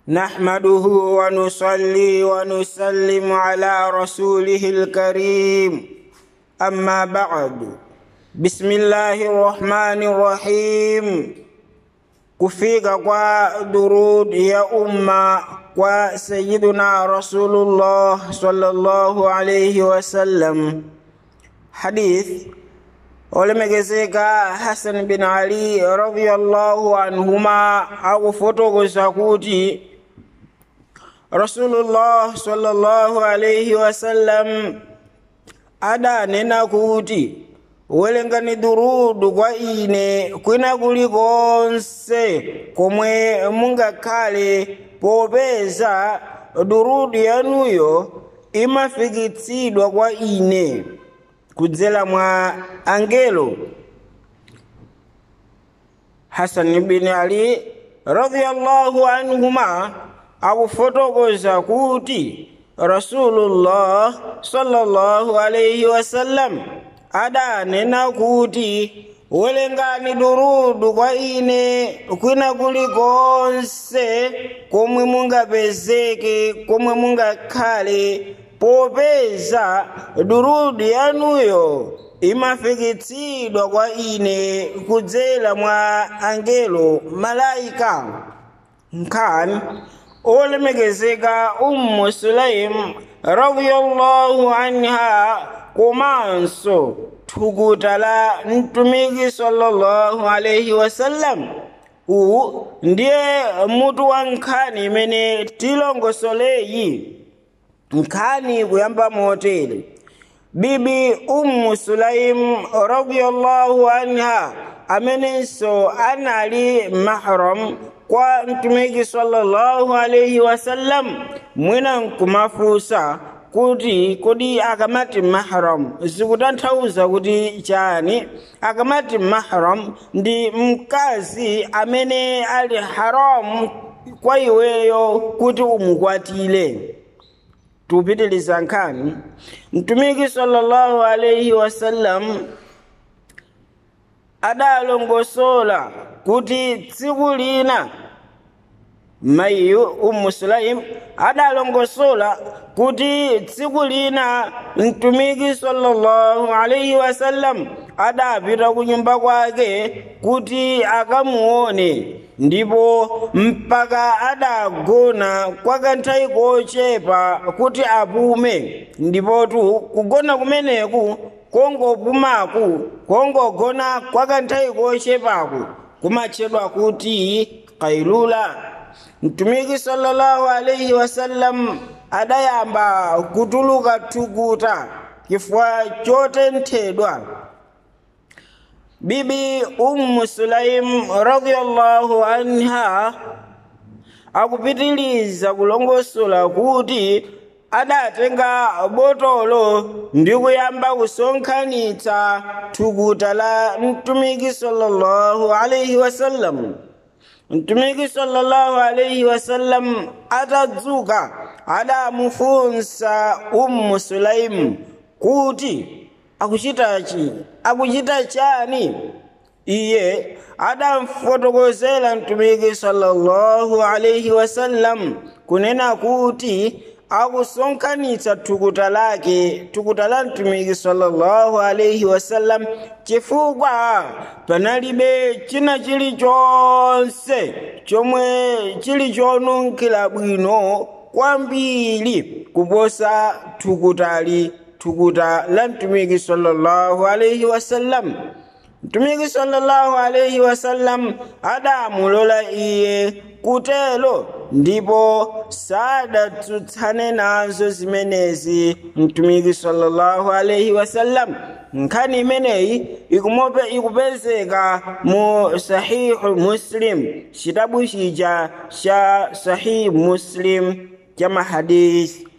نحمده ونصلي ونسلم على رسوله الكريم أما بعد بسم الله الرحمن الرحيم kufika kwa durud ya umma kwa sayiduna rasulullah sallallahu alayhi wasallam hadith olemekezeka hasan bin ali radiyallahu anhuma akufotokoza kuti rasulullah sallallahu alayhi wasallam adanena kuti welengani durudu kwa ine kwina kulikonse komwe mungakhale popeza durudu yanuyo imafikitsidwa kwa ine kudzera mwa angelo hasan bin ali radiyallahu anhuma akufotokoza kuti rasulullah sallallahu alaihi wasallam adanena kuti welengani durudu kwa ine kwina kulikonse komwe mungapezeke komwe mungakhale popeza durudu yanuyo imafikitsidwa kwa ine kudzera mwa angelo malaika nkhani olemekezeka ummu sulaim radiyallahu anha komanso thukuta la mtumiki sallallahu alaihi wasallam uwu ndiye mutu wa nkhani imene tilongosoleyi nkhani kuyamba motere bibi ummu sulaim radiyallahu anha amenenso anali mahram kwa mtumiki sallallahu alaihi wasallam mwina nkumafusa kuti kodi akamati mahram zikutanthauza kuti chani akamati mahram ndi mkazi amene ali haramu kwa iweyo kuti umukwatile tupitiliza nkhani mtumiki sallallahu alaihi wasallam adalongosola kuti tsiku lina mayiyu ummu sulaim adalongosola kuti tsiku lina mtumiki sallallahu alaihi wasallam adapita ku nyumba kwake kuti akamuone ndipo mpaka adagona kwa kanthawi kochepa kuti apume ndipotu kugona kumeneku kongopumaku kongogona kwa kanthawi kochepaku kumatchedwa kuti kailula mtumiki sallallahu alaihi wasallam adayamba kutuluka thukuta chifukwa chotenthedwa bibi ummu sulaim radiyallahu anha akupitiliza kulongosola kuti adatenga botolo ndi kuyamba kusonkhanitsa thukuta la mtumiki sallallahu alaihi wasallam mtumiki sallallahu alaihi wasallam atadzuka adamufunsa ummu sulaimu kuti akuchitachi akuchita chani iye adamfotokozera mtumiki sallallahu alaihi wasallam kunena kuti akusonkhanitsa thukuta lake thukuta la mtumiki sallallahu alaihi wasallam chifukwa panalibe china chilichonse chomwe chili chonunkhira bwino kwambiri kuposa thukutali thukuta la mtumiki sallallahu alaihi wasallam mtumiki sallallahu alaihi wasallam adamulola iye kutelo ndipo sadatsutsane nazo zimenezi mtumiki sallallahu alaihi wasallam nkhani imeneyi ikumope ikupezeka mu sahihu muslim chitabu chija cha sahihu muslim cha mahadisi